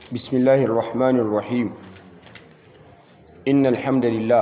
بسم الله الرحمن الرحيم إن الحمد لله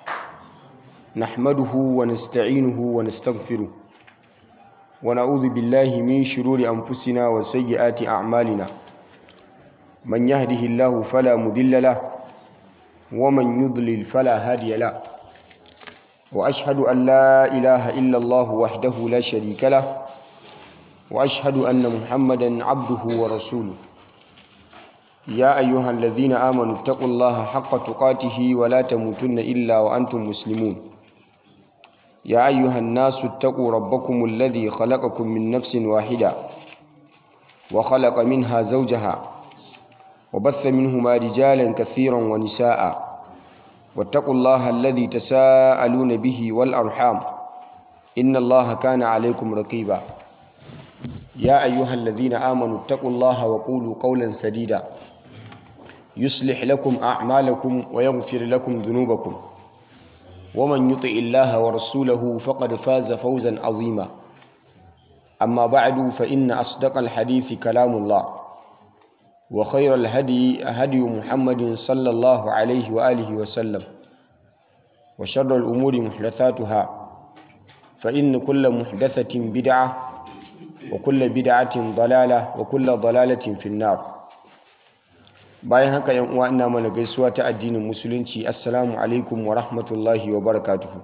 نحمده ونستعينه ونستغفره ونعوذ بالله من شرور أنفسنا وسيئات أعمالنا من يهده الله فلا مضل له ومن يضلل فلا هادي له وأشهد أن لا إله إلا الله وحده لا شريك له وأشهد أن محمدا عبده ورسوله يا أيها الذين آمنوا اتقوا الله حق تقاته ولا تموتن إلا وأنتم مسلمون يا أيها الناس اتقوا ربكم الذي خلقكم من نفس واحدة وخلق منها زوجها وبث منهما رجالا كثيرا ونساء واتقوا الله الذي تساءلون به والأرحام إن الله كان عليكم رقيبا يا أيها الذين آمنوا اتقوا الله وقولوا قولا سديدا يصلح لكم أعمالكم ويغفر لكم ذنوبكم ومن يطع الله ورسوله فقد فاز فوزا عظيما أما بعد فإن أصدق الحديث كلام الله وخير الهدي هدي محمد صلى الله عليه وآله وسلم وشر الأمور محدثاتها فإن كل محدثة بدعة وكل بدعة ضلالة وكل ضلالة في النار bayan haka yan uwa ina mana gaisuwa ta addinin musulunci assalamu alaikum wa rahmatullahi wa barakatuhu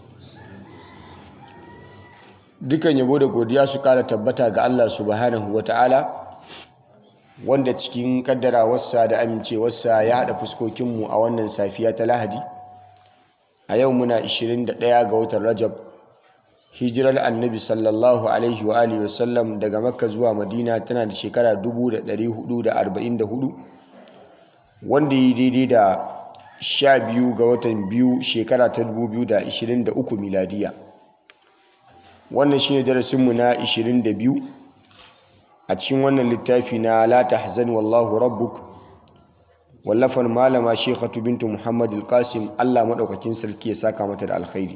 dukan yabo da godiya su kara tabbata ga Allah subhanahu wa ta'ala wanda cikin kaddarawarsa da amincewarsa ya haɗa fuskokinmu a wannan safiya ta lahadi a yau muna 21 ga watan rajab hijirar annabi sallallahu alaihi wa alihi wasallam daga makka zuwa madina tana da shekara 1444 wanda yi daidai da 12 ga watan biyu shekara ta 2023 miladiya wannan shine darasinmu na 22 a cikin wannan littafi na la tahzan wallahu rabbuk wallafan malama shekhatu bintu muhammad alqasim allah maɗaukakin sarki ya saka mata da alkhairi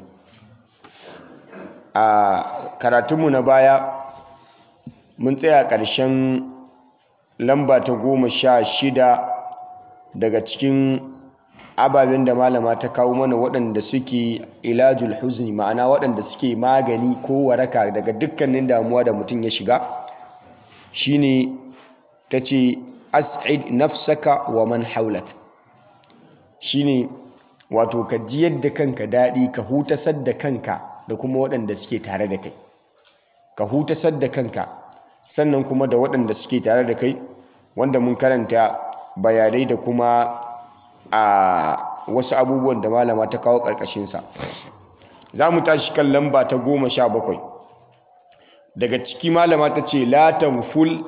a karatunmu na baya mun tsaya ƙarshen lamba ta goma sha shida daga cikin ababen da malama ta kawo mana waɗanda suke ilajul huzni ma'ana waɗanda suke magani ko waraka daga dukkanin damuwa da mutum ya shiga shine ta ce as'id nafsaka wa man haulak shine wato ka jiyar da kanka daɗi ka hutasar da kanka da kuma waɗanda suke tare da kai ka hutasar da kanka sannan kuma da waɗanda suke tare da kai wanda mun karanta bayanai da kuma a wasu abubuwan da malama ta kawo ƙarƙashinsa za mu tashi kan lamba ta goma sha bakwai daga ciki malama ta ce la tanful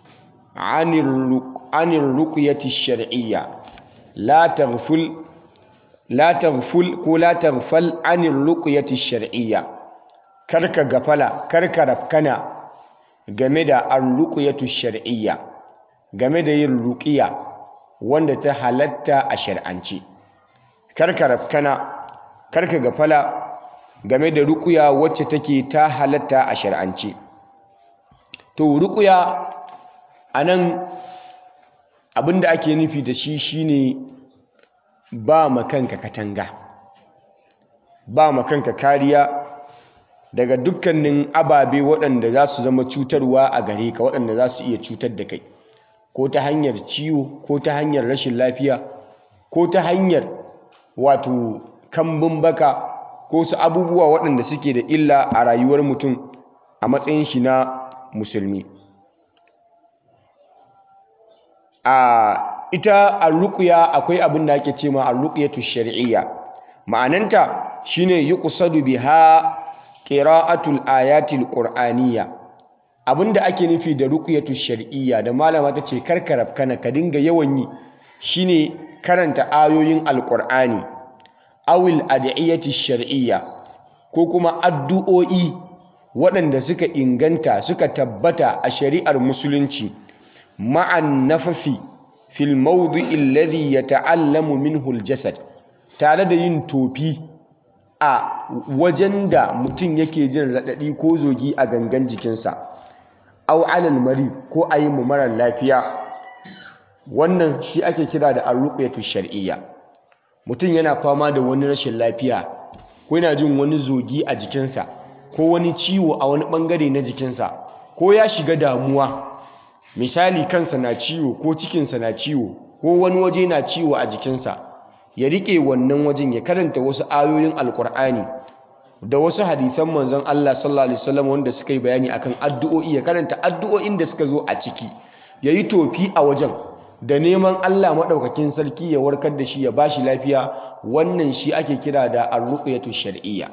anir ruqyati shar'iyya la tanful la tanful ko la tanfal anir ruqyati shar'iyya karka gafala karka rafkana game da ar-ruqyatu shar'iyya game da yin ruqiya wanda ta halatta a shar'ance karka rafkana karka gafala game da ruqya wacce take ta halatta a shar'ance to ruqya anan abinda ake nufi da shi shine ba makanka katanga ba makanka kariya daga dukkanin ababe waɗanda za su zama cutarwa a gare ka waɗanda za su iya cutar da kai ko ta hanyar ciwo ko ta hanyar rashin lafiya ko ta hanyar wato kambun baka ko su abubuwa waɗanda suke da illa a rayuwar mutum a matsayin shi na musulmi a ita arruƙiya akwai abin da ake ce ma arruƙiyatu shar'iyya ma'ananta shine yuqsadu biha qira'atul ayatil qur'aniyya abinda ake nufi da ruqyatu shar'iyya da malama tace karkarab kana ka dinga yawan yi shine karanta ayoyin alqur'ani awil ad'iyati shar'iyya ko kuma addu'o'i waɗanda suka inganta suka tabbata a shari'ar musulunci ma'an nafafi fil mawdi'i alladhi yata'allamu minhu aljasad tare da yin tofi a wajen da mutum yake jin raɗaɗi ko zogi a gangan jikinsa au alal mari ko a yi mu marar lafiya wannan shi ake kira da arruqyatu shar'iyya mutum yana fama da wani rashin lafiya ko yana jin wani zogi a jikinsa ko wani ciwo a wani bangare na jikinsa ko ya shiga damuwa misali kansa na ciwo ko cikinsa na ciwo ko wani waje na ciwo a jikinsa ya rike wannan wajen ya karanta wasu ayoyin alkur'ani da wasu hadisan manzon Allah sallallahu alaihi wasallam wanda suka yi bayani akan addu'o'i ya karanta addu'o'in da suka zo a ciki yayi tofi a wajen da neman Allah madaukakin sarki ya warkar da shi ya bashi lafiya wannan shi ake kira da ar-ruqyatu shar'iyya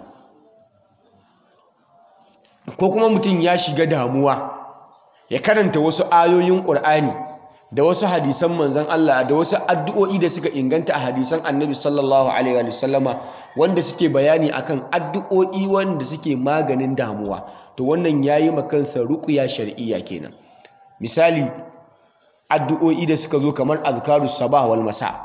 ko kuma mutum ya shiga damuwa ya karanta wasu ayoyin Qur'ani da wasu hadisan manzon Allah da wasu addu'o'i da suka inganta a hadisan Annabi sallallahu alaihi wa sallama wanda suke bayani akan addu'o'i wanda suke maganin damuwa to wannan yayi makansa ruqya shar'iyya kenan misali addu'o'i da suka zo kamar azkarus sabah wal masa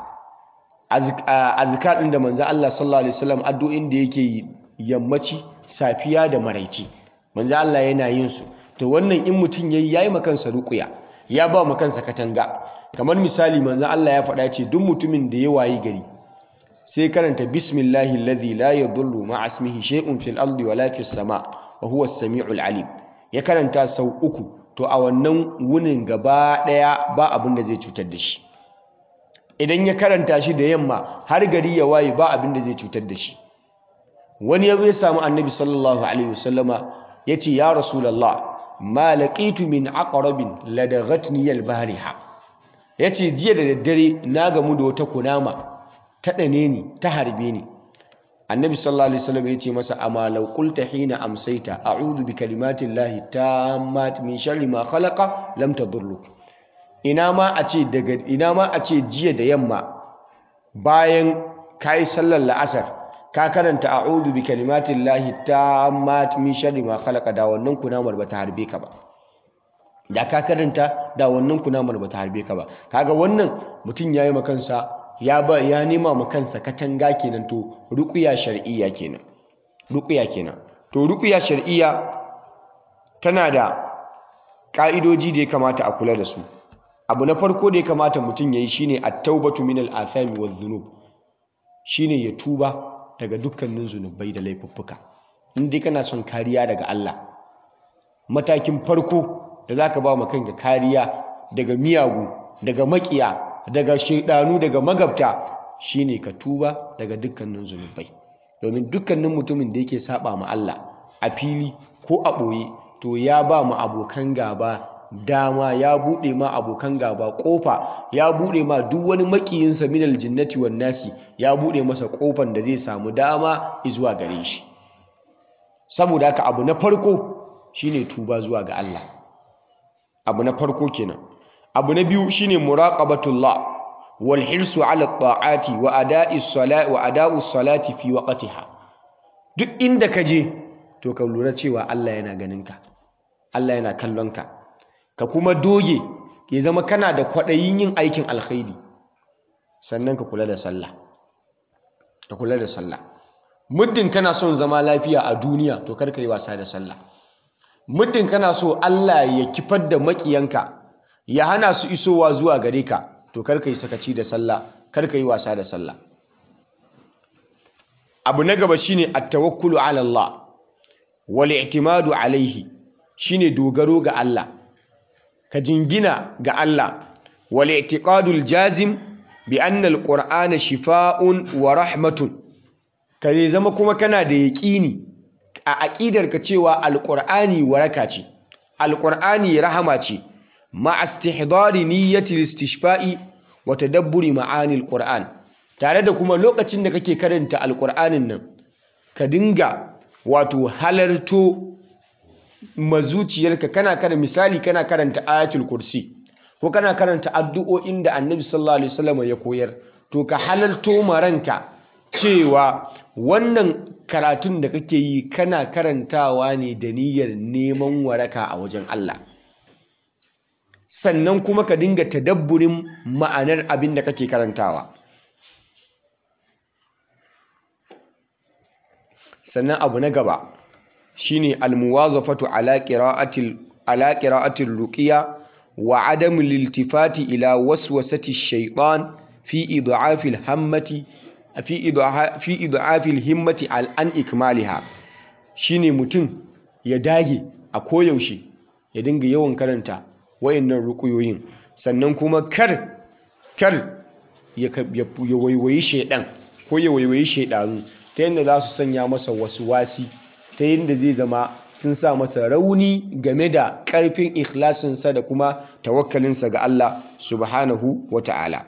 azkar din da manzon Allah sallallahu alaihi wasallam addu'o'in da yake yammaci safiya da maraici manzon Allah yana yin su to wannan in mutum yayi yayi makansa ruqya ya ba makansa katanga kamar misali manzon Allah ya faɗa ce duk mutumin da ya wayi gari sai karanta bismillahi alladhi la yadullu ma'a ismihi shay'un fil ardi wala fis sama wa huwa as-sami'ul alim ya karanta sau uku to a wannan wunin gaba daya ba abin da zai cutar da shi idan ya karanta shi da yamma har gari ya waye ba abin da zai cutar da shi wani ya zo ya samu annabi sallallahu alaihi wasallama yace ya rasulullah ma laqitu min aqrabin ladaghatni al-bariha yace jiya da daddare na gamu da wata kunama ta dane ni ta harbe ni annabi sallallahu alaihi wasallam yace masa amma law qulta hina amsayta a'udhu bi kalimatillahi tammat min sharri ma khalaqa lam tadurruk ina ma a ce daga ina ma a ce jiya da yamma bayan kai sallar la'asar ka karanta a'udhu bi kalimatillahi tammat min sharri ma khalaqa da wannan kunamar bata harbe ka ba da ka karanta da wannan kunamar bata harbe ka ba kaga wannan mutum yayi makansa ya ba ya nema ma kansa katanga kenan to ruqya shar'iyya kenan ruqya kenan to ruqya shar'iyya tana da ka'idoji da ya kamata a kula da su abu na farko da ya kamata mutum yayi shine at-taubatu min al-athami wadh-dhunub shine ya tuba daga dukkanin zunubai da laifuffuka in dai kana son kariya daga Allah matakin farko da zaka ba ma kanka kariya daga miyagu daga makiya daga shaidanu daga magabta shine ka tuba daga dukkanin zunubai domin dukkanin mutumin da yake saba ma Allah a fili ko a ɓoye to ya ba mu abokan gaba dama ya buɗe ma abokan gaba ƙofa ya buɗe ma duk wani makiyinsa minal jinnati wan nasi ya buɗe masa ƙofan da zai samu dama zuwa gare shi saboda haka abu na farko shine tuba zuwa ga Allah abu na farko kenan abu na biyu shine muraqabatullah wal hirsu ala ta'ati wa ada'i salati wa ada'u salati fi waqtiha duk inda ka je to ka lura cewa Allah yana ganin ka Allah yana kallon ka ka kuma doge ya zama kana da kwaɗayin yin aikin alkhairi sannan ka kula da sallah ka kula da sallah muddin kana son zama lafiya a duniya to kar ka yi wasa da sallah muddin kana so Allah ya kifar da makiyanka ya hana su isowa zuwa gare ka to kar ka yi sakaci da sallah kar ka yi wasa da sallah abu na gaba shine at-tawakkulu ala Allah wal i'timadu alaihi shine dogaro ga Allah ka jingina ga Allah wal i'tiqadul jazim bi anna al-qur'ana shifaa'un wa rahmatun ka zama kuma kana da yaƙini a aƙidarka cewa alƙur'ani waraka ce alƙur'ani rahama ce ma istihdari niyyati istishfa'i wa tadabburi ma'ani alƙur'an tare da kuma lokacin da kake karanta alƙur'anin nan ka dinga wato halarto mazuciyarka kana kana misali kana karanta ayatul kursi ko kana karanta addu'o'in da annabi sallallahu alaihi wasallam ya koyar to ka halarto maranka cewa wannan karatun da kake yi kana karantawa ne da niyyar neman waraka a wajen Allah sannan kuma ka dinga tadabburin ma'anar abin da kake karantawa sannan abu na gaba shine almuwazafatu ala qira'atil ala qira'atil ruqya wa adamu liltifati ila waswasati shaitan fi id'afil hammati fi id'afil himmati al an ikmaliha shine mutum ya dage a koyaushe ya dinga yawan karanta wayannan rukuyoyin sannan kuma kar kar ya waiwayi shaidan ko ya waiwayi shaidanu ta yadda za su sanya masa wasu wasi ta yadda zai zama sun sa masa rauni game da ƙarfin ikhlasinsa da kuma tawakkalinsa ga Allah subhanahu wa ta'ala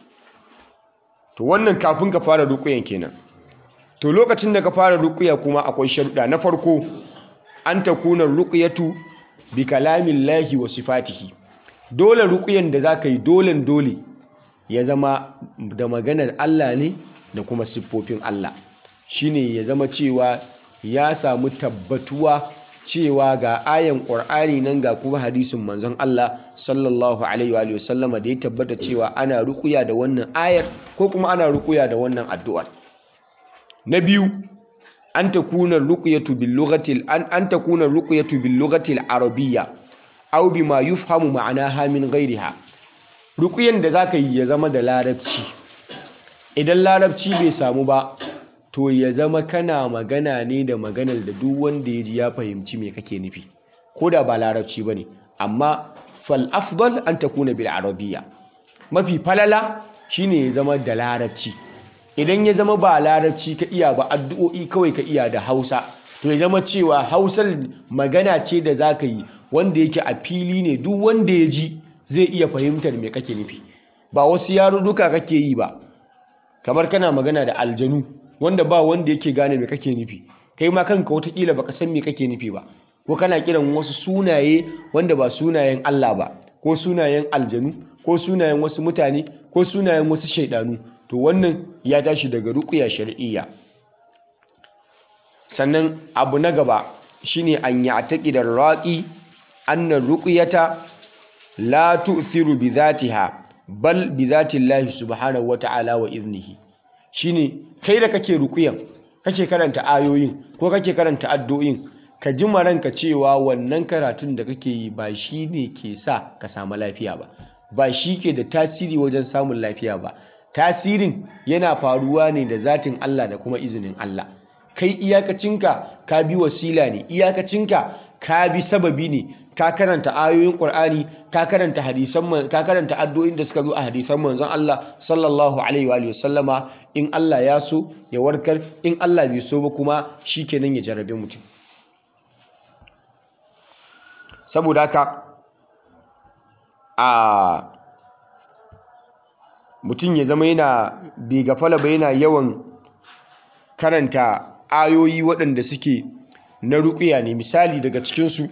to wannan kafin ka fara rukuyan kenan to lokacin da ka fara rukuya kuma akwai sharuɗa na farko an ta kuna rukuyatu bi kalamin lahi wa sifatihi dole rukuyan da za ka yi dolen dole ya zama da maganar Allah ne da kuma siffofin Allah shine ya zama cewa ya samu tabbatuwa cewa ga ayan ƙur'ani nan ga kuma hadisin manzon Allah sallallahu alaihi wa sallama da ya tabbata cewa ana rukuya da wannan ayar ko kuma ana rukuya da wannan addu'ar na biyu an takuna ruqyatu bil lughati an an takuna ruqyatu bil lughati al arabiyya aw bima yufhamu ma'anaha min ghayriha rukuyan da zaka yi ya zama da larabci idan larabci bai samu ba to ya zama kana magana ne da maganar da duk wanda ya ji ya fahimci me kake nufi ko da ba larabci ba ne amma fal afdal an takuna bil arabiyya mafi falala shine ya zama da larabci idan ya zama ba larabci ka iya ba addu'o'i kawai ka iya da hausa to ya zama cewa hausar magana ce da za ka yi wanda yake a fili ne duk wanda ya ji zai iya fahimtar me kake nufi ba wasu yarurruka kake yi ba kamar kana magana da aljanu wanda ba wanda yake gane me kake nufi kai ma kanka watakila baka san me kake nufi ba ko kana kiran wasu sunaye wanda ba sunayen Allah ba ko sunayen aljanu ko sunayen wasu mutane ko sunayen wasu shaidanu to wannan ya tashi daga ruqya shar'iyya sannan abu na gaba shine an ya'taqida ar-raqi anna ruqyata la tu'thiru bi dhatiha bal bi dhati Allah subhanahu wa ta'ala wa iznihi shine kai da kake rukuyan kake karanta ayoyin ko kake karanta addu'o'in ka ji ranka cewa wannan karatun da kake yi ba shi ne ke sa ka samu lafiya ba ba shi ke da tasiri wajen samun lafiya ba tasirin yana faruwa ne da zatin Allah da kuma izinin Allah kai iyakacinka ka bi wasila ne iyakacinka ka bi sababi ne ka karanta ayoyin Qur'ani ka karanta hadisan ka karanta addu'o'in da suka zo a hadisan manzon Allah sallallahu alaihi wa sallama in Allah ya so ya warkar in Allah bai so ba kuma shikenan ya jarabe mutum saboda haka a mutum ya zama yana bai gafala ba yana yawan karanta ayoyi waɗanda suke na ruƙiya ne misali daga cikinsu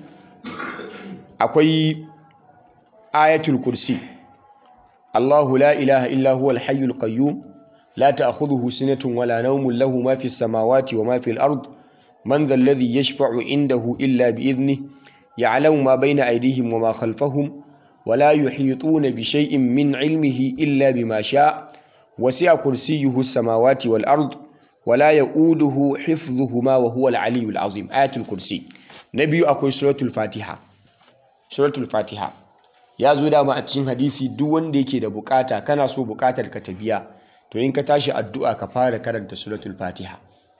akwai ayatul kursi Allahu la ilaha illa huwal hayyul qayyum la ta'khudhuhu sinatun wala nawmun lahu ma fis samawati wa ma fil ard man dhal ladhi yashfa'u indahu illa bi idhnihi ya'lamu ma bayna aydihim wa ma khalfahum ولا يحيطون بشيء من علمه إلا بما شاء وسع كرسيه السماوات والأرض ولا يؤوده حفظهما وهو العلي العظيم آية الكرسي نبي أكوي سورة الفاتحة سورة الفاتحة ya zo dama a cikin hadisi duk wanda yake da bukata kana so bukatar ka ta biya to in ka tashi addu'a ka fara karanta suratul fatiha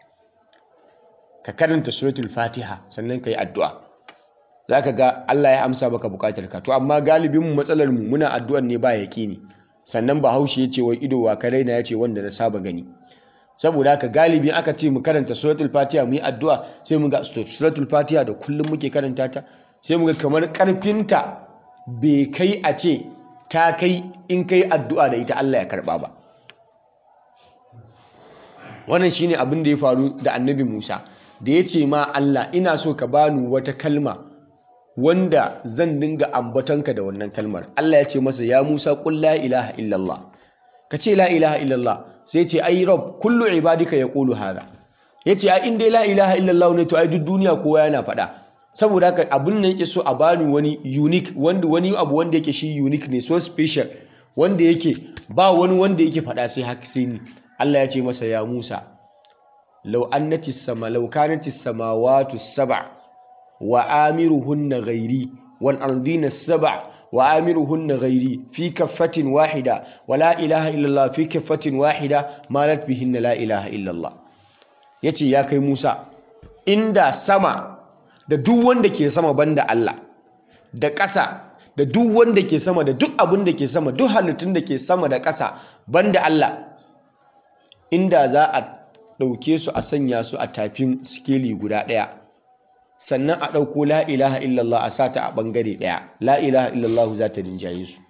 ka karanta suratul fatiha sannan ka yi addu'a za ka ga Allah ya amsa baka bukatar ka to amma galibin mu matsalar mu muna addu'an ne ba yaƙini sannan bahaushe ya ce wai ido wa ka raina ya ce wanda na saba gani saboda haka galibi aka ce mu karanta suratul fatiha mu yi addu'a sai mu ga suratul fatiha da kullum muke karanta ta sai mu ga kamar karfinta bai kai a ce ta kai in kai addu'a da ita Allah ya karba ba wannan shine abin da ya faru da annabi Musa da ya ce ma Allah ina so ka bani wata kalma wanda zan dinga ambatonka da wannan kalmar Allah ya ce masa ya Musa qul la ilaha illallah ka ce la ilaha illallah sai ce ai rob kullu ibadika yaqulu hada yace ai in dai la ilaha illallah ne to ai duk duniya kowa yana faɗa saboda haka abin nan yake so a bani wani unique wanda wani abu wanda yake shi unique ne so special wanda yake ba wani wanda yake faɗa sai haka sai ni Allah ya ce masa ya Musa law annati sama law kanati samawati sab'a wa amiruhunna ghairi wal ardina sab'a wa amiruhunna ghairi fi kaffatin wahida wa la ilaha illallah fi kaffatin wahida malat bihinna la ilaha illallah yace ya kai Musa inda sama da duk wanda ke sama banda Allah da ƙasa da duk wanda ke sama da duk abin da ke sama duk halittun da ke sama da ƙasa banda Allah inda za a ɗauke su a sanya su a tafin sikeli guda ɗaya sannan a ɗauko la ilaha illallah a sata a ɓangare ɗaya la ilaha illallah za ta rinjaye su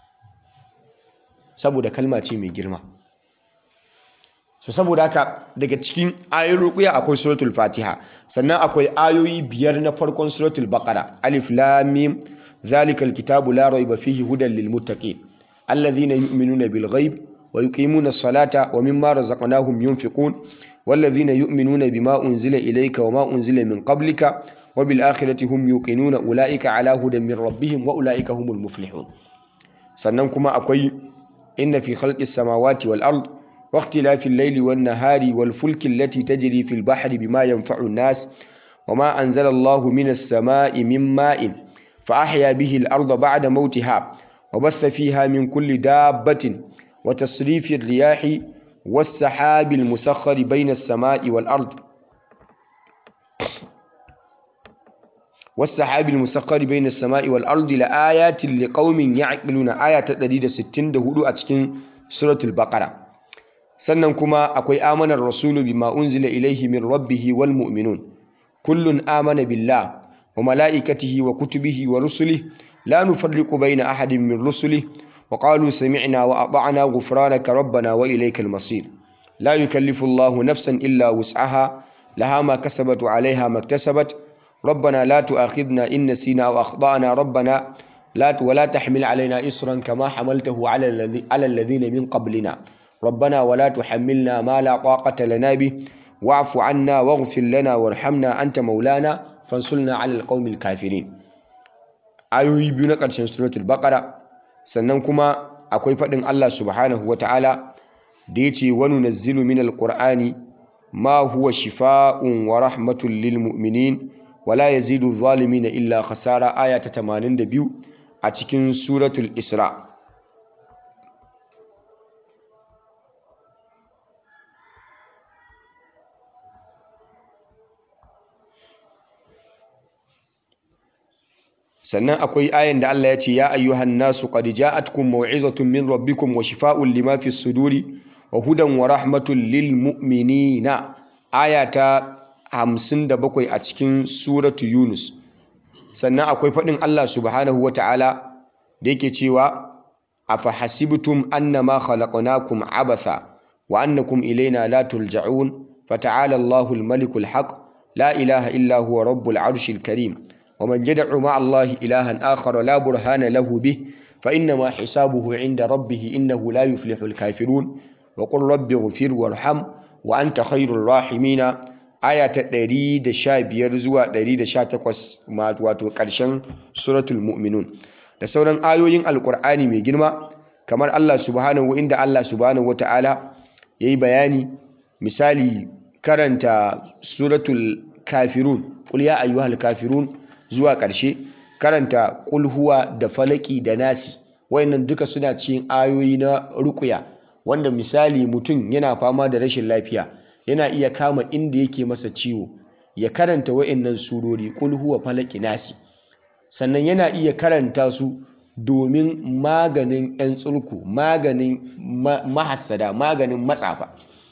saboda kalma ce mai girma so saboda haka daga cikin ayoyin rukuya akwai suratul fatiha sannan akwai ayoyi biyar na farkon suratul baqara alif lam mim zalikal kitabu la raiba fihi hudan lil muttaqin alladhina yu'minuna bil ghaib wa yuqimuna as-salata wa mimma razaqnahum yunfiqun والذين يؤمنون بما أنزل إليك وما أنزل من قبلك وبالآخرة هم يوقنون أولئك على هدى من ربهم وأولئك هم المفلحون سننكما أقوي إن في خلق السماوات والأرض واختلاف الليل والنهار والفلك التي تجري في البحر بما ينفع الناس وما أنزل الله من السماء من ماء فأحيا به الأرض بعد موتها وبث فيها من كل دابة وتصريف الرياح والسحاب المسخر بين السماء والأرض والسحاب المسخر بين السماء والأرض لآيات لقوم يعقلون آية تدريد ستين دهولو أتكين سورة البقرة sannan kuma akwai amanar rasulu bima unzila ilaihi min rabbihi wal mu'minun kullun amana billah wa malaikatihi wa kutubihi wa rusulihi la nufarriqu baina ahadin min rusulihi wa qalu sami'na wa ata'na ghufranaka rabbana wa ilaykal masir la yukallifu Allahu nafsan illa wus'aha laha ma kasabat wa 'alayha ma iktasabat ربنا لا تؤاخذنا إن نسينا أو أخطأنا ربنا لا ولا تحمل علينا إصرا كما حملته على الذي على الذين من قبلنا ربنا ولا تحملنا ما لا طاقة لنا به واعف عنا واغفر لنا وارحمنا أنت مولانا فانصرنا على القوم الكافرين ayoyi biyu na ƙarshen suratul baqara sannan kuma akwai faɗin Allah subhanahu wataala da yace wa nunazzilu minal qur'ani ma huwa shifaa'un wa rahmatun lil mu'minin wa la yazidu adh-dhalimina illa khasara aya ta 82 a cikin suratul isra' sannan akwai ayan da Allah ya ce ya ayyuhan nasu qad ja'atkum maw'izatun min rabbikum wa shifaa'un lima fi suduri wa hudan wa rahmatun lil mu'minina aya ta 57 a cikin suratu yunus sannan akwai fadin Allah subhanahu wata'ala da yake cewa afa hasibtum annama khalaqnakum abatha wa annakum ilayna la tulja'un fata'ala Allahul malikul haq la ilaha illa huwa rabbul arshil karim ومن يدع مع الله إلها آخر لا برهان له به فإنما حسابه عند ربه إنه لا يفلح الكافرون وقل رب اغفر وارحم وأنت خير الراحمين آية تدريد شابير زوا دريد شاتقوس ما واتو قرشن سورة المؤمنون da sauran ayoyin alkur'ani mai girma kamar Allah subhanahu inda Allah subhanahu wata'ala yayi bayani misali karanta suratul kafirun qul ya ayyuhal kafirun zuwa ƙarshe karanta ƙulhuwa da falaki da nasi wayannan duka suna cikin ayoyi na rukuya wanda misali mutum yana fama da rashin lafiya yana iya kama inda yake masa ciwo ya karanta wayannan surori ƙulhuwa falaki nasi sannan yana iya karanta su domin maganin 'yan tsurku maganin mahassada maganin matsafa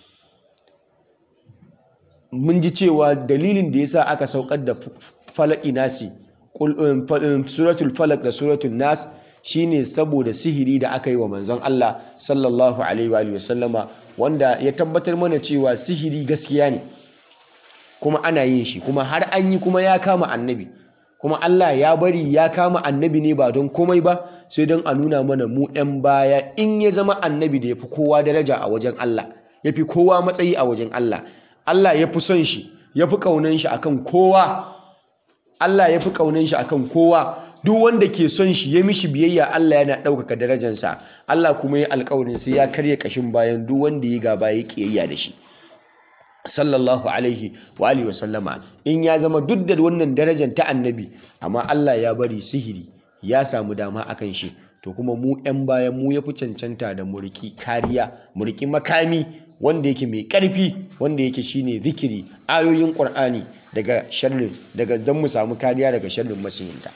mun ji cewa dalilin da yasa aka saukar da falaki nasi suratul falak da suratul nas shine saboda sihiri da aka yi wa manzon Allah sallallahu alaihi wa sallama wanda ya tabbatar mana cewa sihiri gaskiya ne kuma ana yin shi kuma har an yi kuma ya kama annabi kuma Allah ya bari ya kama annabi ne ba don komai ba sai don a nuna mana mu 'yan baya in ya zama annabi da ya fi kowa daraja a wajen Allah ya fi kowa matsayi a wajen Allah Allah ya fi son shi ya fi ƙaunan shi akan kowa Allah ya fi ƙaunan shi akan kowa duk wanda ke son shi ya mishi biyayya Allah yana ɗaukaka darajansa Allah kuma ya alƙawarin sai ya karya ƙashin bayan duk wanda ya gaba ya ƙiyayya da shi sallallahu alaihi wa alihi wa sallama in ya zama duk da wannan darajar ta annabi amma Allah ya bari sihiri ya samu dama akan shi to kuma mu 'yan bayan mu ya fi cancanta da muriki kariya muriki makami wanda yake mai ƙarfi wanda yake shine zikiri ayoyin ƙur'ani daga sharrin daga don mu samu kariya daga sharrin masiyinta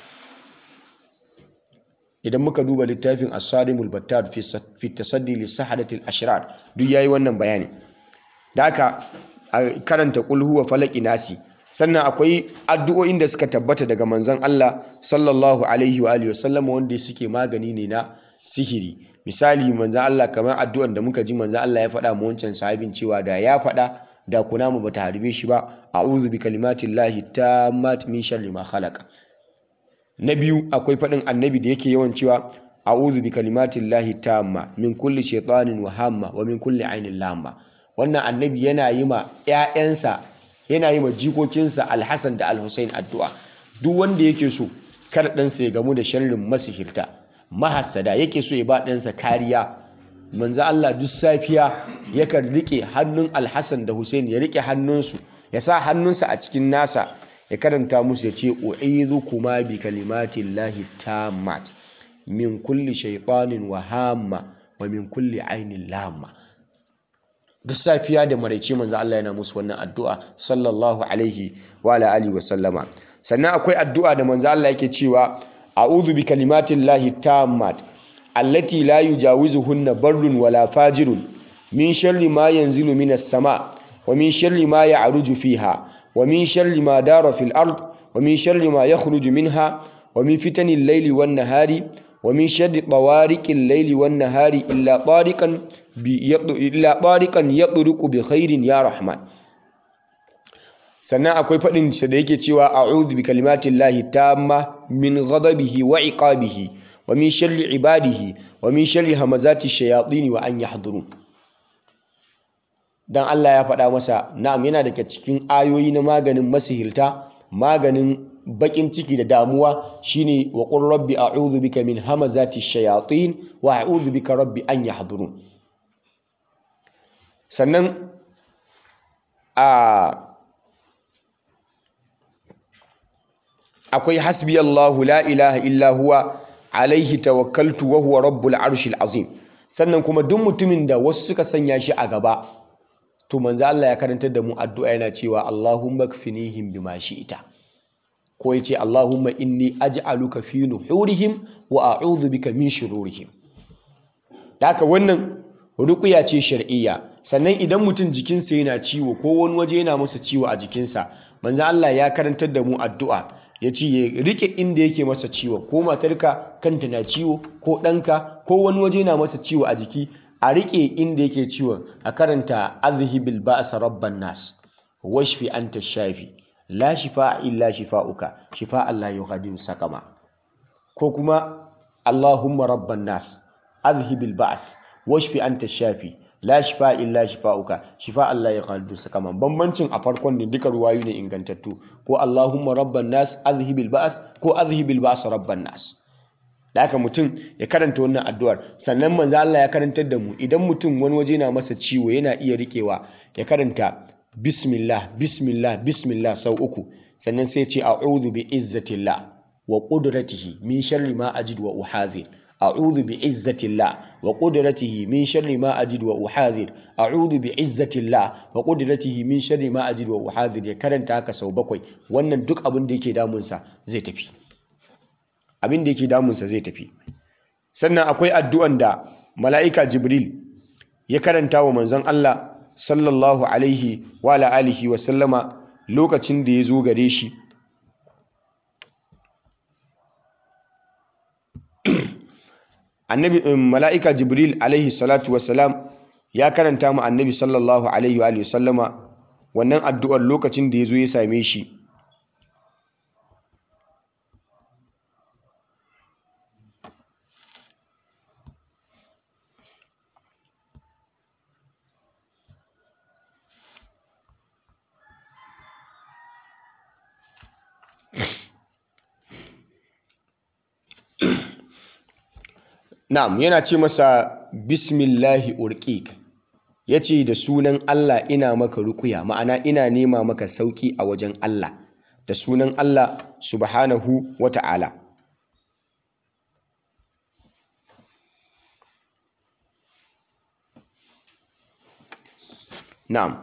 idan muka duba littafin as-sarimul battar fi tasaddi li sahadatil ashrar duk yayi wannan bayani da haka karanta qul huwa falaki nasi sannan akwai addu'o'in da suka tabbata daga manzon Allah sallallahu alaihi wa alihi wasallam wanda suke magani ne na sihiri misali manzon Allah kamar addu'an da muka ji manzon Allah ya faɗa mu wancan sahabin cewa da ya faɗa da kunama bata harbe shi ba a'udhu bi kalimatillahi tammat min sharri ma khalaqa na biyu akwai faɗin annabi da yake yawan cewa a'udhu bi kalimatillahi tamma min kulli shaytanin wa hamma wa min kulli ainin lamma wannan annabi yana yi ma ƴaƴansa yana yi ma jikokinsa alhassan da alhussein addu'a duk wanda yake so kar ɗansa ya gamu da sharrin masihirta mahassada yake so ya ba ɗansa kariya manzo Allah duk safiya yakan rike hannun alhassan da hussein ya rike hannunsu ya sa hannunsa a cikin nasa ya karanta musu ya ce u'idhukuma bi kalimatillahi tammat min kulli shaytanin wa hamma wa min kulli ainin lamma duk safiya da maraice manzo Allah yana musu wannan addu'a sallallahu alaihi wa ala alihi wa sallama sannan akwai addu'a da manzo Allah yake cewa a'udhu bi kalimatillahi tammat allati la yujawizuhunna barrun wala fajirun min sharri ma yanzilu minas sama wa min sharri ma ya'ruju fiha wa min sharri ma dara fil ard wa min sharri ma yakhruju minha wa min fitanil layli wan nahari wa min sharri tawariqil layli wan nahari illa tariqan illa tariqan yadruqu bi khairin ya rahman sannan akwai fadin sa da yake cewa a'udhu bi kalimatillahi tamma min ghadabihi wa iqabihi wa min sharri ibadihi wa min sharri hamazati shayatin wa an yahdurun dan Allah ya faɗa masa na'am yana daga cikin ayoyi na maganin masihirta maganin bakin ciki da damuwa shine wa qur rabbi a'udhu bika min hamazati shayatin wa a'udhu bika rabbi an yahdurun sannan a akwai hasbi Allahu la ilaha illa huwa alaihi tawakkaltu wa huwa rabbul arshil azim sannan kuma duk mutumin da wasu suka sanya shi a gaba to manzo Allah ya karantar da mu addu'a yana cewa Allahumma kfinihim bima shi'ta ko yace Allahumma inni aj'aluka fi nuhurihim wa a'udhu bika min shururihim haka wannan ruqya ce shar'iyya sannan idan mutum jikinsa yana ciwo ko wani waje yana masa ciwo a jikinsa manzo Allah ya karantar da mu addu'a ya ce ya rike inda yake masa ciwo ko matarka kanta na ciwo ko ɗanka ko wani waje na masa ciwo a jiki a rike inda yake ciwon a karanta azhibil ba'sa rabban nas washfi anta shafi la shifa illa shifa'uka shifa Allah yughadiru sakama ko kuma Allahumma rabban nas azhibil ba's washfi anta shafi la shifa illa shifa'uka shifa Allah ya qaldu sakama bambancin a farkon ne duka ruwayu ne ingantattu ko Allahumma rabban nas azhibil ba's ko azhibil ba's rabban nas da haka mutum ya karanta wannan addu'ar sannan manzo Allah ya karantar da mu idan mutum wani waje na masa ciwo yana iya rikewa ya karanta bismillah bismillah bismillah sau uku sannan sai ce a'udhu bi izzatillah wa qudratihi min sharri ma ajid wa uhadhir a'udhu bi izzatillah wa qudratihi min sharri ma ajid wa uhadhir a'udhu bi izzatillah wa qudratihi min sharri ma ajid wa uhadhir ya karanta haka sau bakwai wannan duk abin da yake damunsa zai tafi abin da yake damunsa zai tafi sannan akwai addu'an da mala'ika jibril ya karanta wa manzon Allah sallallahu alaihi wa alihi wa sallama lokacin da ya zo gare shi annabi mala'ika jibril alaihi salatu wassalam ya karanta mu annabi sallallahu alaihi wa sallama wannan addu'ar lokacin da ya zo ya same shi Na'am yana ce masa bismillahi urqiq yace da sunan Allah ina maka rukuya ma'ana ina nema maka sauki a wajen Allah da sunan Allah subhanahu wata'ala na'am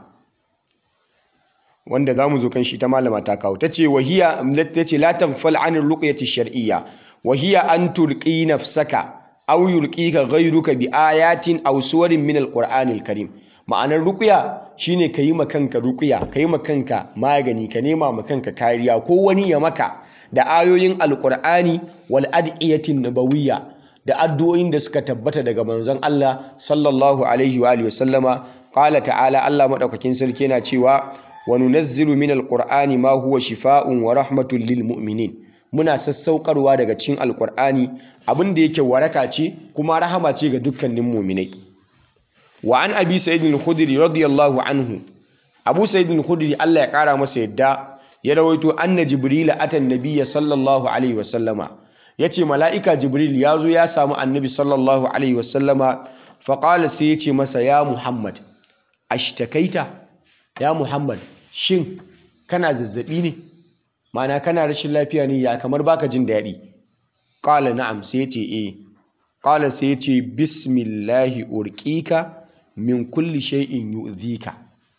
wanda za mu zo kan shi ta malama ta kawo ta ce wahiya ta ce la tanfal anir ruqyati shar'iyya wahiya an turqi nafsaka aw yurqika ghayruka bi ayatin aw suwarin min alqur'anil karim ma'anar ruqya shine kayi ma kanka ruqya kayi ma kanka magani ka nema ma kanka kariya ko wani ya maka da ayoyin alqur'ani wal adiyatin nabawiyya da addu'o'in da suka tabbata daga manzon Allah sallallahu alaihi wa alihi wasallama qala ta'ala Allah madaukakin sarki yana cewa wa nunazzilu min alqur'ani ma huwa shifaa'un wa rahmatun lil mu'minin muna sassaukarwa daga cikin alqur'ani abin da yake waraka ce kuma rahama ce ga dukkanin mu'minai wa an abi sa'id al-khudri radiyallahu anhu abu sa'id al-khudri Allah ya kara masa yadda ya rawaito anna jibril atan nabiyya sallallahu alaihi wa sallama yace mala'ika jibril ya zo ya samu annabi sallallahu alaihi wa sallama fa qala sai yace masa ya muhammad ashtakaita ya muhammad shin kana zazzabi ne mana kana rashin lafiya ne ya kamar baka jin daɗi qala na'am sai yace eh qala sai yace bismillahi urqika min kulli shay'in yu'dhika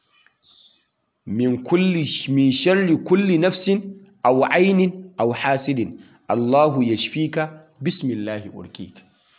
min kulli min sharri kulli nafsin aw aynin aw hasidin Allahu yashfika bismillahi urqika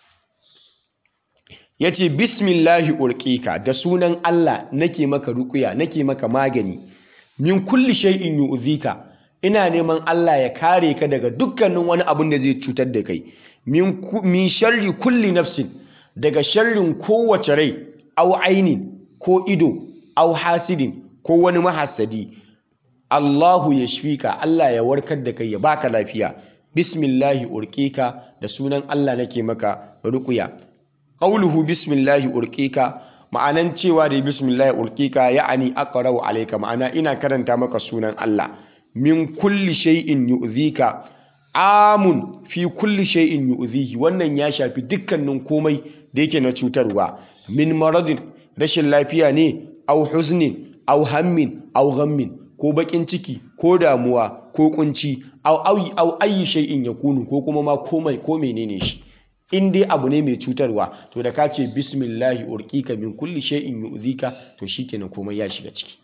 yace bismillahi urqika da sunan Allah nake maka ruqya nake maka magani min kulli shay'in yu'dhika ina neman Allah ya kare ka daga dukkanin wani abin da zai cutar da kai min min sharri kulli nafsin daga sharrin kowace rai aw ainin ko ido aw hasidin ko wani mahassadi Allahu ya shfika Allah ya warkar da kai ya baka lafiya bismillahi urqika da sunan Allah nake maka ruqya qawluhu bismillahi urqika ma'anan cewa da bismillahi urqika ya'ani aqra'u alayka ma'ana ina karanta maka sunan Allah min kulli shay'in yu'dhika amun fi kulli shay'in yu'dhihi wannan ya shafi dukkanin komai da yake na cutarwa min maradin rashin lafiya ne au huznin au hammin au ghammin ko bakin ciki ko damuwa ko kunci au ayi au ayi shay'in yakunu ko kuma ma komai ko menene shi in dai abu ne mai cutarwa to da ka ce bismillahi urqika min kulli shay'in yu'dhika to shikenan komai ya shiga ciki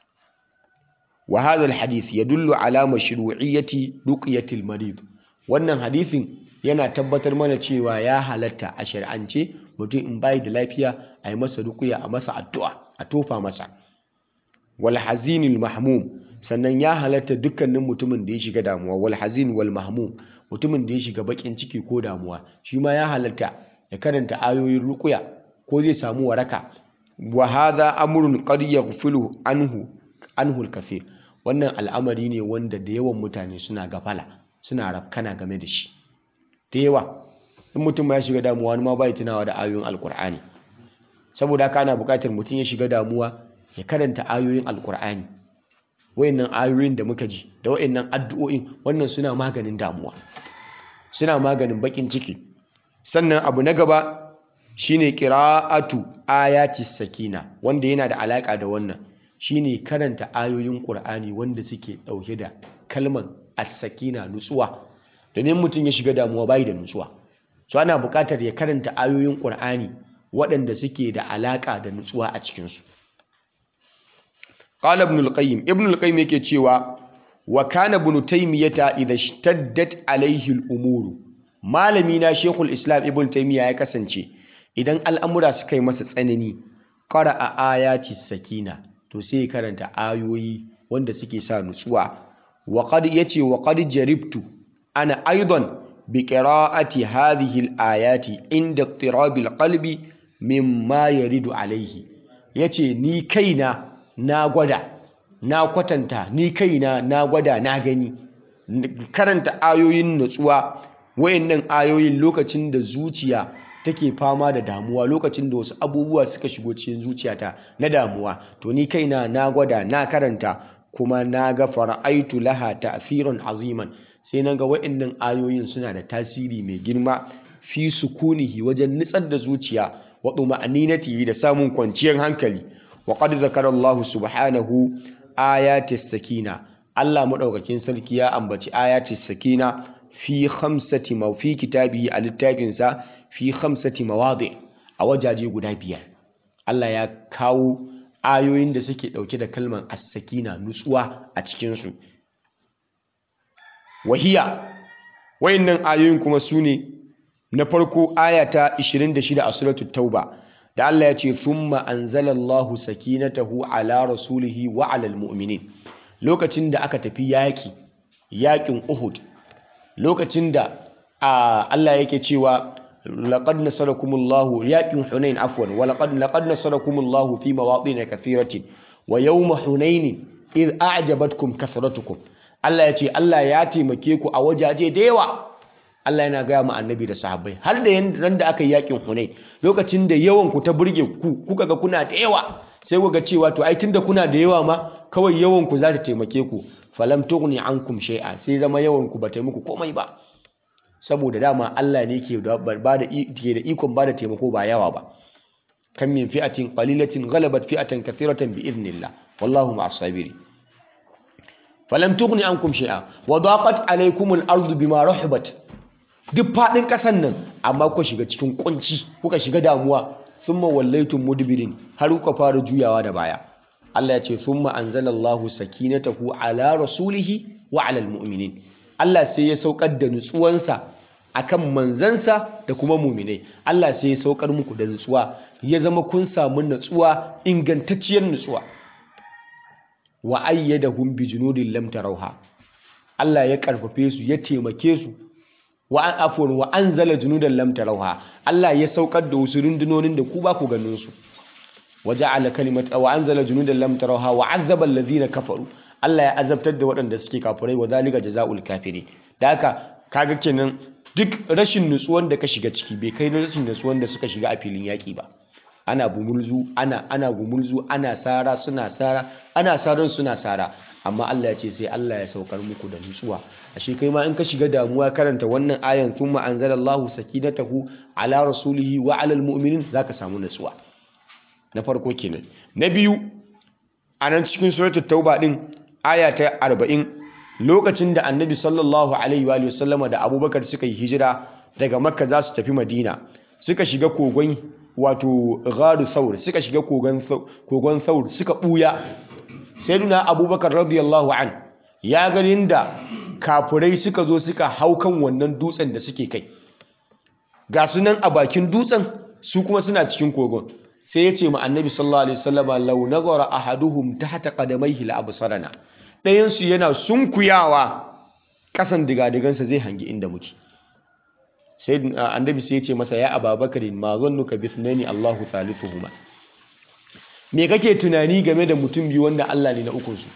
wa hadha alhadith yadullu ala mashru'iyyati ruqyati almarid wannan hadithin yana tabbatar mana cewa ya halatta a shari'ance mutum in bai da lafiya a yi masa ruqya a masa addu'a a tofa masa wal hazinil mahmum sannan ya halatta dukkanin mutumin da ya shiga damuwa wal hazin wal mahmum mutumin da ya shiga bakin ciki ko damuwa shi ma ya halatta ya karanta ayoyin ruqya ko zai samu waraka wa hadha amrun qad yaghfilu anhu anhu al-kathir wannan al'amari ne wanda da yawan mutane suna gafala suna rafkana game da shi da yawa in mutum ya shiga damuwa wani ma bai tunawa da ayoyin alkur'ani saboda haka ana buƙatar mutum ya shiga damuwa ya karanta ayoyin alkur'ani wayannan ayoyin da muka ji da wayannan addu'o'in wannan suna maganin damuwa suna maganin bakin ciki sannan abu na gaba shine qira'atu ayati sakina wanda yana da alaka da wannan shine karanta ayoyin qur'ani wanda suke dauke da kalmar as-sakina nutsuwa domin mutum ya shiga damuwa bai da nutsuwa so ana buƙatar ya karanta ayoyin qur'ani waɗanda suke da alaka da nutsuwa a cikinsu qala ibn al-qayyim ibn al-qayyim yake cewa wa kana ibn taymiyata idha ishtaddat alayhi al-umur malami na shekul islam ibn taymiya ya kasance idan al'amura suka yi masa tsanani qara'a ayati sakina to sai karanta ayoyi wanda suke sa nutsuwa wa qad yace wa qad jaribtu ana aidan bi qira'ati hadhihi al-ayati inda ittirabil qalbi mimma yaridu alayhi yace ni kaina na gwada na kwatanta ni kaina na gwada na gani karanta ayoyin nutsuwa wayannan ayoyin lokacin da zuciya take fama da damuwa lokacin da wasu abubuwa suka shigo cikin zuciyata na damuwa to ni kaina na gwada na karanta kuma na ga fara'aitu laha ta'thiran aziman sai naga wayannan ayoyin suna da tasiri mai girma fi sukunihi wajen nitsar da zuciya wa tuma'aninati da samun kwanciyar hankali wa qad zakara Allah subhanahu ayatis sakina Allah madaukakin sarki ya ambaci ayatis sakina fi khamsati ma fi kitabihi a littafinsa fi khamsati mawadi a wajaje guda biyar Allah ya kawo ayoyin da suke ɗauke da kalmar as-sakina nutsuwa a cikinsu wahiya wayannan ayoyin kuma su ne na farko aya ta 26 a suratul tauba da Allah ya ce thumma anzalallahu sakinatahu ala rasulihi wa alal mu'minin lokacin da aka tafi yaki yakin Uhud lokacin da Allah yake cewa laqad nasarakumullahu yakin Hunain afwan wa laqad laqad nasarakumullahu fi mawadin kathiratin wa yawma Hunain id a'jabatkum kathratukum Allah ya ce Allah ya taimake ku a wajaje da yawa Allah yana gaya ma annabi da sahabbai har da ran da aka yi yakin Hunain lokacin da yawan ku ta burge ku kuka ga kuna da yawa sai ku ga cewa to ai tunda kuna da yawa ma kawai yawan ku za ta taimake ku falam tughni ankum shay'a sai zama yawan ku ba ta muku komai ba saboda dama Allah ne ke da ba da ke da ikon ba da taimako ba yawa ba kan min fi'atin qalilatin ghalabat fi'atan kathiratan bi idnillah wallahu ma'as sabirin falam tughni ankum shay'a wa daqat alaykum al-ardu bima rahabat duk fadin kasan nan amma kuka shiga cikin kunci kuka shiga damuwa thumma wallaytum mudbirin har kuka fara juyawa da baya Allah ya ce thumma anzalallahu sakinatahu ala rasulihi wa ala almu'minin Allah sai ya saukar da nutsuwansa akan manzansa da kuma mu'minai Allah sai ya saukar muku da nutsuwa ya zama kun samu nutsuwa ingantacciyar nutsuwa wa ayyadahum bi junudin lam tarawha Allah ya karfafe su ya taimake su wa an afwan wa anzala junudan lam tarawha Allah ya saukar da wasu rundunonin da ku ba ku ganin su wa ja'ala kalimat wa anzala junudan lam tarawha wa azzaba alladhina kafaru Allah ya azabtar da waɗanda suke kafirai wa zalika jazaul kafiri da haka kaga kenan duk rashin nutsuwan da ka shiga ciki bai kai rashin nutsuwan da suka shiga a filin yaƙi ba ana bumulzu ana ana gumulzu ana sara suna sara ana saran suna sara amma Allah ya ce sai Allah ya saukar muku da nutsuwa ashe kai ma in ka shiga damuwa karanta wannan ayan thumma anzalallahu sakinatahu ala rasulihi wa ala almu'minin zaka samu nutsuwa na farko kenan na biyu a nan cikin suratul tauba din aya ta 40 lokacin da annabi sallallahu alaihi wa sallama da abubakar suka yi hijira daga makka za su tafi madina suka shiga kogon wato gharu thawr suka shiga kogon thawr suka buya sayyiduna abubakar radiyallahu an ya ganin da kafurai suka zo suka hau kan wannan dutsen da suke kai ga su nan a bakin dutsen su kuma suna cikin kogon sai ya ce ma annabi sallallahu alaihi wasallama law nazara ahaduhum tahta qadamayhi la absarana dayan su yana sunkuyawa kasan digadigansa zai hangi inda muke sai annabi sai ya ce masa ya ababakarin ma zannuka bi ithnani Allahu thalithuhuma me kake tunani game da mutum biyu wanda Allah ne na ukun su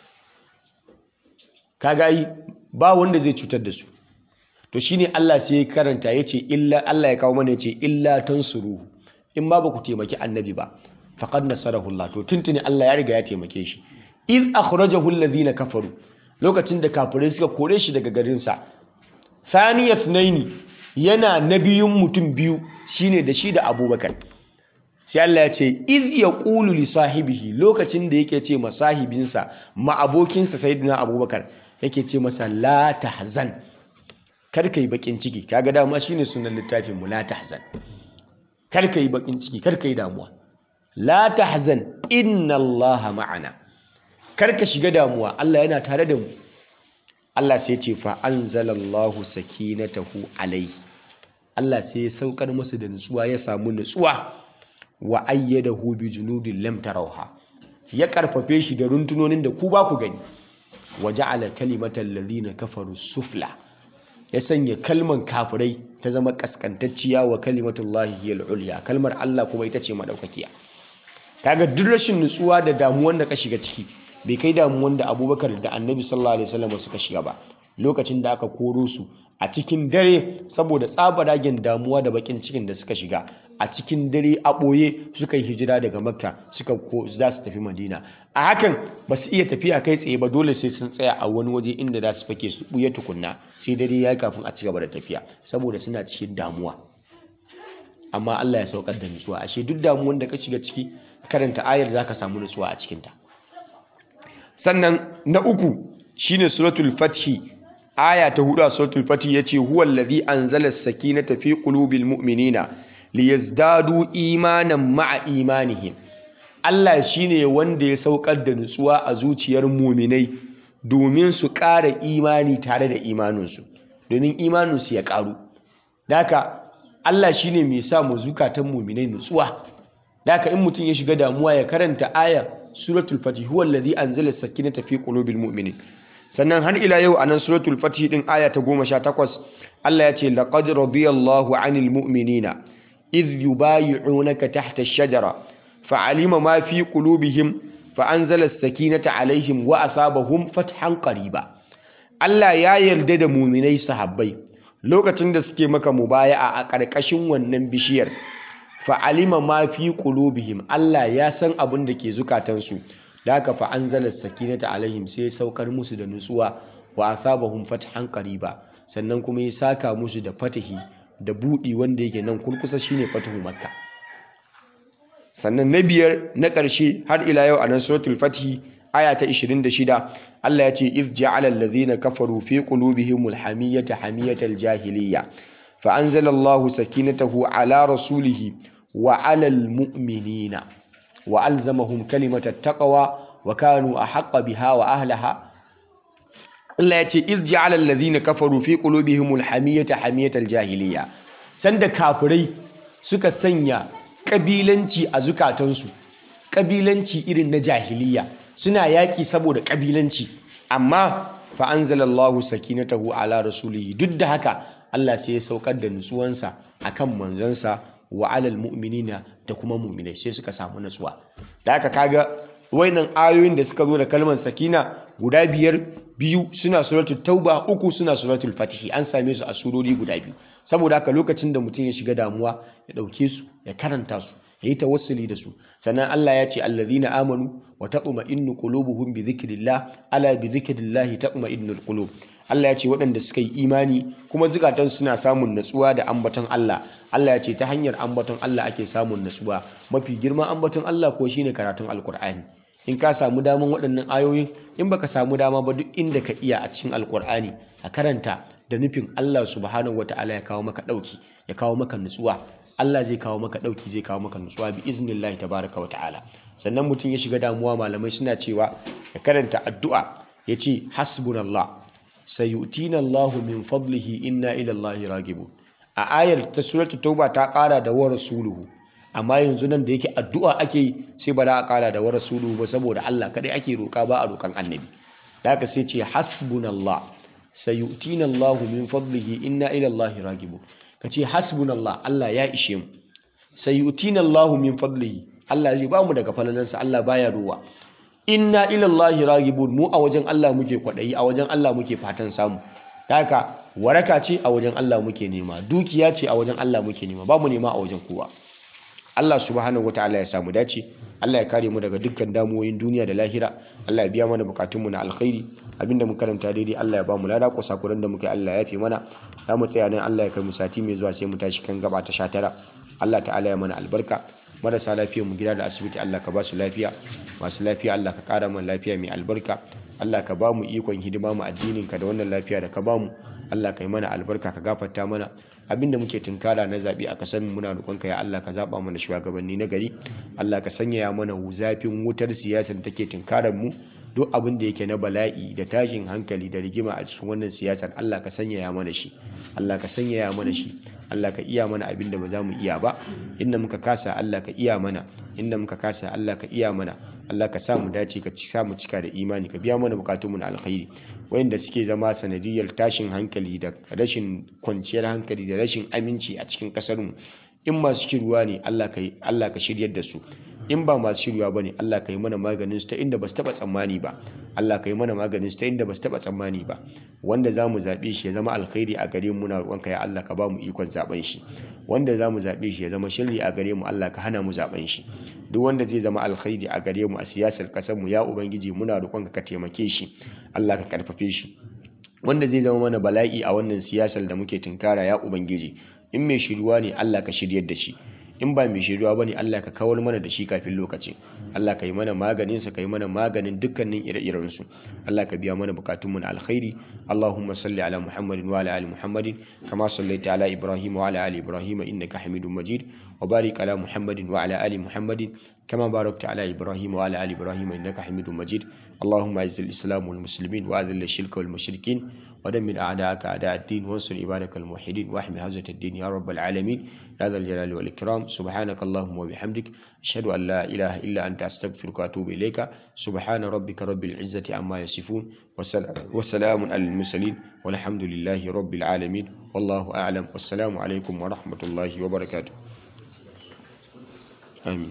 kaga yi ba wanda zai cutar da su to shine Allah sai ya karanta yace illa Allah ya kawo mana yace illa tansuruhu in ma ba ku taimaki annabi ba faqad nasarahu Allah to tuntuni Allah ya riga ya taimake shi iz akhrajahu alladhina kafaru lokacin da kafirai suka kore shi daga garin sa thaniya thnaini yana nabiyun mutum biyu shine da shi da Abubakar sai Allah ya ce iz yaqulu li sahibihi lokacin da yake ce ma sahibinsa ma abokinsa sayyidina Abubakar yake ce masa la tahzan kar ka yi bakin ciki kaga dama shine sunan littafin mu la tahzan kar ka yi bakin ciki kar ka yi damuwa la tahzan inna allaha ma'ana kar ka shiga damuwa Allah yana tare da mu Allah sai ce fa anzalallahu sakinatahu alaihi Allah sai ya saukar masa da nutsuwa ya samu nutsuwa wa ayyadahu bi junudin lam tarawha ya karfafe shi da runtunonin da ku ba ku gani wa ja'ala kalimatal ladina kafaru sufla ya sanya kalman kafirai ta zama kaskantacciya wa kalimatullahi hiyal ulya kalmar Allah kuma ita ce madaukakiya kaga duk rashin nutsuwa da damuwan da ka shiga ciki bai kai damuwan da Abubakar da Annabi sallallahu alaihi wasallam suka shiga ba lokacin da aka koro su a cikin dare saboda tsabaragen damuwa da bakin cikin da suka shiga a cikin dare a ɓoye suka yi hijira daga makka suka ko za su tafi madina a hakan ba su iya tafiya kai tsaye ba dole sai sun tsaya a wani waje inda za su fake su ɓuya tukunna sai dare ya kafin a ci gaba da tafiya saboda suna cikin damuwa amma Allah ya saukar da nutsuwa ashe duk damuwan da ka shiga ciki karanta ayar za ka samu nutsuwa a cikinta sannan na uku shine suratul fathi aya ta hudu a suratul fathi yace huwa allazi anzala as-sakinata fi qulubil mu'minina liyazdadu imanan ma'a imanihim Allah shine wanda ya saukar da nutsuwa a zuciyar muminai domin su ƙara imani tare da imaninsu domin imaninsu ya ƙaru daka Allah shine mai sa mu zukatan muminai nutsuwa daka in mutum ya shiga damuwa ya karanta aya suratul fatih huwa allazi anzala sakinata fi qulubil mu'minin sannan har ila yau anan suratul fatih din aya ta 18 Allah ya ce laqad radiyallahu 'anil mu'minina idh yubayyi'unaka tahta ash-shajara fa'alima ma fi qulubihim fa'anzala as-sakinata 'alaihim wa asabahum fathan qariba Allah ya yarda da muminai sahabbai lokacin da suke maka mubaya'a a ƙarƙashin wannan bishiyar fa'alima ma fi qulubihim Allah ya san abin da ke zukatansu da haka fa anzala sakinata alaihim sai saukar musu da nutsuwa wa asabahum fathan qariba sannan kuma ya saka musu da fatahi da budi wanda yake nan kurkusa shine fatahu makka sannan na biyar na ƙarshe har ila yau a nan suratul fatih aya ta 26 Allah ya ce iz ja'ala allazina kafaru fi qulubihimul hamiyata hamiyatal jahiliyya fa anzala Allahu sakinatahu ala rasulihi wa alal mu'minina wa alzamahum kalimatat taqwa wa kanu ahqqa biha wa ahlaha Allah ya ce iz ja'ala allazina kafaru fi qulubihimul hamiyata hamiyatal jahiliyya sanda kafirai suka sanya kabilanci a zukatansu kabilanci irin na jahiliya suna yaƙi saboda kabilanci amma fa anzalallahu sakinatahu ala rasulihi duk da haka Allah sai ya saukar da nutsuwansa akan manzansa wa alal mu'minina da kuma mu'minai sai suka samu nutsuwa da haka kaga wayannan ayoyin da suka zo da kalmar sakina guda biyar biyu suna suratul tauba uku suna suratul fatihi an same su a surori guda biyu saboda haka lokacin da mutum ya shiga damuwa ya ɗauke su ya karanta su ya yi tawassuli da su sannan Allah ya ce allazina amanu wa taqma'innu qulubuhum bi dhikrillah ala bi dhikrillah taqma'innul qulub Allah ya ce waɗanda suka yi imani kuma zukatan suna samun natsuwa da ambaton Allah Allah ya ce ta hanyar ambaton Allah ake samun natsuwa mafi girman ambaton Allah ko shine karatun alkur'ani in ka samu daman waɗannan ayoyin in baka samu dama ba duk inda ka iya a cikin alkur'ani a karanta da nufin Allah subhanahu wata'ala ya kawo maka ɗauki ya kawo maka nutsuwa Allah zai kawo maka ɗauki zai kawo maka nutsuwa bi iznillahi tabaraka wa ta'ala sannan mutum ya shiga damuwa malamai suna cewa ya karanta addu'a ya ce hasbunallah sayutina Allahu min fadlihi inna ila Allahi ragibun a ayar ta suratul tauba ta ƙara da wa rasuluhu amma yanzu nan da yake addu'a ake yi sai ba za a ƙara da wa rasuluhu ba saboda Allah kadai ake roƙa ba a roƙan annabi da haka sai ce hasbunallah sayutina Allahu min fadlihi inna ila Allahi ragibun kace hasbunallah Allah ya ishe mu sayutina Allahu min fadlihi Allah zai ba mu daga falalansa Allah baya ruwa inna ila Allahi ragibun mu a wajen Allah muke kwadayi a wajen Allah muke fatan samu haka waraka ce a wajen Allah muke nema dukiya ce a wajen Allah muke nema ba mu nema a wajen kowa Allah subhanahu wataala ya samu dace Allah ya kare mu daga dukkan damuwoyin duniya da lahira Allah ya biya mana bukatunmu na alkhairi abinda mu karanta daidai Allah ya ba mu lada ko sakuran da muke Allah ya fi mana za mu tsaya nan Allah ya kai mu sati mai zuwa sai mu tashi kan gaba ta 19 Allah ta'ala ya mana albarka marasa lafiyar mu gida da asibiti Allah ka ba su lafiya masu lafiya Allah ka kara mana lafiya mai albarka Allah ka ba mu ikon hidima mu addinin ka da wannan lafiya da ka ba mu Allah ka yi mana albarka ka gafarta mana abinda muke tunkara na zaɓe a kasar muna roƙonka ya Allah ka zaɓa mana shugabanni na gari Allah ka sanya mana zafin wutar siyasar da take tunkarar mu duk abin da yake na bala'i da tashin hankali da rigima a cikin wannan siyasar Allah ka sanya mana shi Allah ka sanya mana shi Allah ka iya mana abin da ba za mu iya ba inda muka kasa Allah ka iya mana inda muka kasa Allah ka iya mana Allah ka sa mu dace ka ci mu cika da imani ka biya mana bukatunmu na alkhairi wayanda suke zama sanadiyar tashin hankali da rashin kwanciyar hankali da rashin aminci a cikin kasar mu in masu shirwa ne Allah ka Allah ka shiryar da su in ba masu shirwa bane Allah ka yi mana maganin su ta inda ba su taba tsammani ba Allah ka yi mana maganin su ta inda ba su taba tsammani ba wanda za mu zaɓe shi ya zama alkhairi a gare mu na roƙonka ya Allah ka ba mu ikon zaɓen shi wanda za mu zaɓe shi ya zama shirri a gare mu Allah ka hana mu zaɓen shi duk wanda zai zama alkhairi a gare mu a siyasar ƙasar mu ya ubangiji muna roƙonka ka taimake shi Allah ka karfafe shi wanda zai zama mana bala'i a wannan siyasar da muke tunkara ya ubangiji in mai shiruwa ne Allah ka shiryar da shi in ba mai shiruwa bane Allah ka kawar mana da shi kafin lokacin Allah ka yi mana maganin sa ka yi mana maganin dukkanin ire-iren su Allah ka biya mana bukatun mu na alkhairi Allahumma salli ala Muhammadin wa ala ali Muhammadin kama sallaita ala Ibrahim wa ala ali Ibrahim innaka Hamidum Majid وبارك على محمد وعلى آل محمد كما باركت على إبراهيم وعلى آل إبراهيم إنك حميد مجيد اللهم أعز الإسلام والمسلمين وأذل الشرك والمشركين ودمر أعداءك أعداء الدين وانصر عبادك الموحدين واحمي حوزة الدين يا رب العالمين يا ذا الجلال والإكرام سبحانك اللهم وبحمدك أشهد أن لا إله إلا أنت أستغفرك وأتوب إليك سبحان ربك رب العزة عما يصفون وسلام على المرسلين والحمد لله رب العالمين والله أعلم والسلام عليكم ورحمة الله وبركاته آمين